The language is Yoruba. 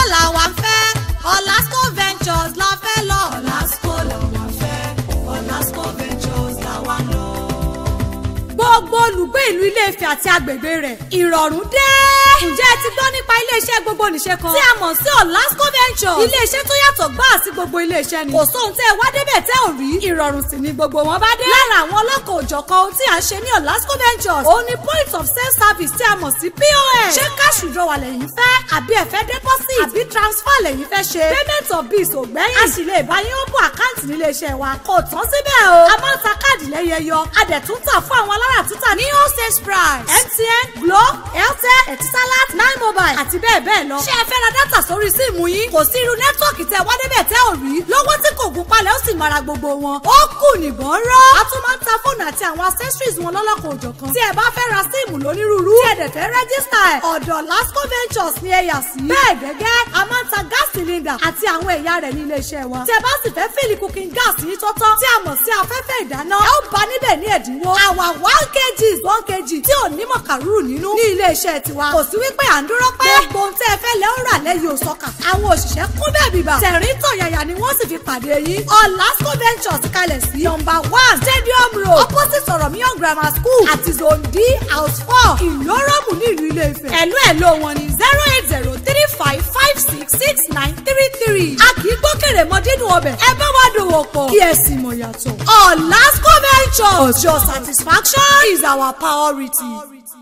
làwa ń fẹ́ Olasco Ventures la fẹ́ lọ. Olasco làwa ń fẹ́ Olasco Ventures làwa ń lọ. gbogbo olùgbé ìlú Ilé-Ifẹ̀ àti agbègbè rẹ̀ ìrọ̀rùn dé. ǹjẹ́ ẹ ti gbọ́ nípa iléeṣẹ́ gbogbo nìṣe kan tí a mọ̀ sí Olasco Ventures. iléeṣẹ́ tó yàtọ̀ gbáà sí gbogbo iléeṣẹ́ ni. kò sóhun tẹ́ ẹ wá débẹ̀ tẹ́ ò rí. ìrọ̀rùn sì ni gbogbo wọn bá dé. lára àwọn ọlọ́kọ̀ òjọ̀kan ohun tí a ṣe ní Olasco Ventures òun ni point of sale service tí a mọ̀ sí POS. ṣé cash withdrawal lẹ́yìn fẹ́ àbí ẹ fẹ́ deposit àbí transfer lẹ́yìn fẹ́ ṣe. payment of bills ò gbẹ́yìn. a sì lè bá yín ó bọ̀ àkáǹtì nílé iṣẹ́ wa. kò tán síbẹ̀ o. a máa ń ta káàdì lẹ́yẹ yọ. a dẹ̀ tún tà fún àwọn alára tútà ní wholesale price. MTN Glo Airtel Etisalat nine mobile àti bẹ́ẹ̀ bẹ́ẹ̀ lọ. ṣé ẹ fẹ́ ra dátà sórí síìmù yín? kò sí irú nẹ́tíwọ̀kì tẹ wá débẹ̀ tẹ́ ò rí. lọ́wọ́ tí kò gún palẹ̀ ó sì mara gbogbo wọn. ó kù nìbọn rọ́. a tún máa ń ta fóònù àti àwọn accessories wọn lọ́lọ́kọ̀ òjọ̀kan. tí ẹ bá fẹ́ ra síìmù lónírúurú. tí ẹ dẹ̀ fẹ́ rẹ́gísítà ẹ̀. ọ̀dọ̀ Lasco Ventures ni ẹ yà sí. bẹ́ẹ̀ gẹ́gẹ́ a máa ń ta gas cylinder àti àwọn ẹ̀yà rẹ̀ ní iléeṣẹ́ wa. tí ẹ bá sì fẹ́ fìlì cooking gas yín tọ́tọ́. tí a mọ̀ sí afẹ́fẹ́ ìdáná. ẹ ó bá níbẹ̀ ní ẹ̀dínwó. àwa one kg one kg tí ò ní mọ̀kàrúrù nínú. ní iléeṣẹ́ tiwa kò sí wípé à ń dúró pé. gbogbo ohun tí ẹ fẹ́ lẹ́ ó rà lẹ́yìn òsọ́kà. àwọn òṣìṣẹ́ kún bẹ́ẹ̀ bíbà. tẹ̀rín tọ̀yàyà ni wọ́n sì fi pàdé yín. Olasco Ventures kalẹ̀ sí. nọ́mbà one stadium road opposite Sọ̀rọ̀míyàn grammar school àti zone d house four ìlórọ́mù ní ìlú Ilé-Ifẹ̀. ẹ̀lú ẹ̀lú wọn ni zero eight zero three five five six six nine three three. a kì í gbókèrè mọ dídùn ọbẹ̀. ẹ bá wa dòwò pọ̀ kí ẹ sì mọ̀ yàtọ̀. Olasco Ventures your satisfaction is our priority.